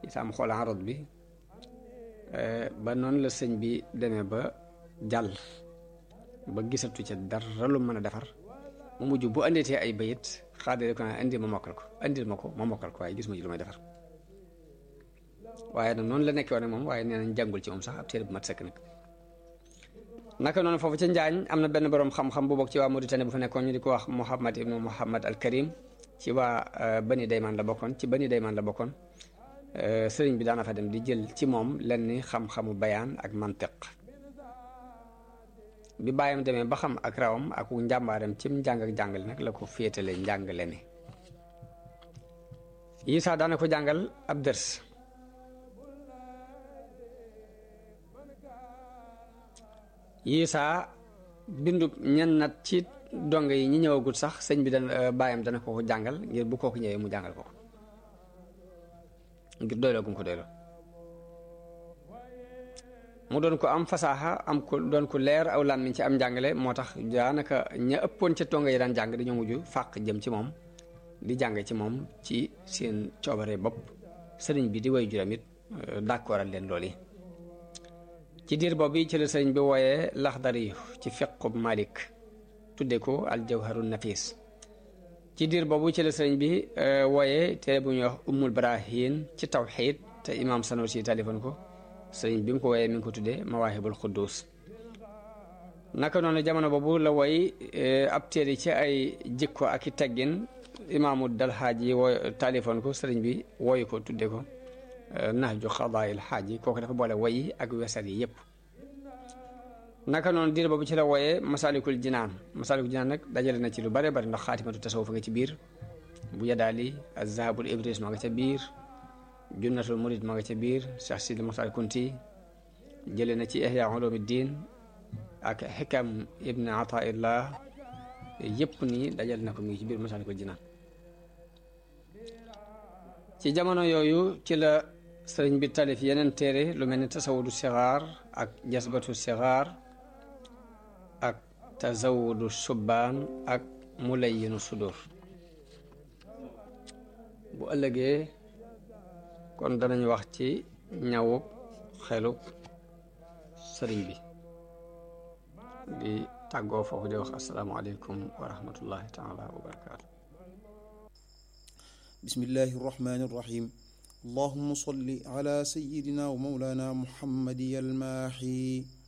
isaam xool arot bi ba noonu la sëñ bi demee ba jàll ba gisatu ca dara lu mën a defar mu mujj bu andeetee ay bayit xaadire ko naa indi ma mokkal ko indil ma ko ma mokkal ko waaye gis ma ci lu may defar waaye nag noonu la nekkee woon moom waaye nee nañ jàngul ci moom sax ab téere bu mat sëkk nag naka noonu foofu ca Njaañ am na benn borom xam-xam bu bokk ci waa Mauritanie bu fa nekkoon ñu di ko wax Mouhamad ibnu Mouhamad al Karim ci waa Bani Dayman la bokkoon ci Bani Dayman la bokkoon sëriñ bi daana fa dem di jël ci moom lenn xam-xamu bayaan ak mantiq bi bàyyam demee ba xam ak rawam ak njàmbaaram cim njàng ak jàngale nag la ko féetale njàngale mi Isaa daana ko jàngal ab dërs Isaa bindu ñen nat ci dong yi ñi ñëwagul sax sëñ bi dana bàyyam dana ko ko jàngal ngir bu kooku ñëwee mu jàngal ko ko ngir doyloo gum ko doyloo mu doon ko am fasaaxa am ko doon ko leer aw làmmiñ ci am njàngale moo tax daanaka ña ëppoon ca tonga yi daan jàng dañoo mujj fàq jëm ci moom di jàng ci moom ci seen coobare bopp sëriñ bi di way juram it d'accordal leen loolu yi ci diir boobu ci la sëriñ bi wooyee laxdari ci fiqub malik tudde ko aljawharu nafis ci diir boobu ci la sëriñ bi wooyee téere bu ñuy wax ummul barahin ci tawxiid te imam Sanusi talifoon ko sëriñ bi mu ko wooyee mi ngi ko tuddee mawaahibul quddus naka noonu jamono boobu la woy ab téere ci ay jikko ak i teggin imaamu dal xaaj yi wooy talifoon ko sëriñ bi wooyu ko tudde ko nahju xadaayil xaaj yi kooku dafa boole woyi ak wesar yi yépp naka noonu diir boobu ci la wooyee masalikul jinaan masalikul jinaan nag dajale na ci lu bare bari ndax xaatimatu tasawuf nga ci biir bu yadaali azhabul ibris ma nga ca biir junnatul murid ma nga ca biir Cheikh Sidi Moxtar Kunti jële na ci ihya ulumuddin ak xikam ibn ataillah yépp nii dajale na ko mi ngi ci biir masalikul jinaan ci jamono yooyu ci la sëriñ bi talif yeneen téere lu mel ni tasawudu sixaar ak jasbatu sixaar ak tazawudu subbaan ak mulayinu sudur bu ëllëgee kon danañ wax ci ñawub xelub sëriñ bi di tàggoo foofu di wax asalaamualeykum wa rahmatullahi taala wa barakaatu بسم الله الرحمن الرحيم اللهم صل على سيدنا ومولانا محمد الماحي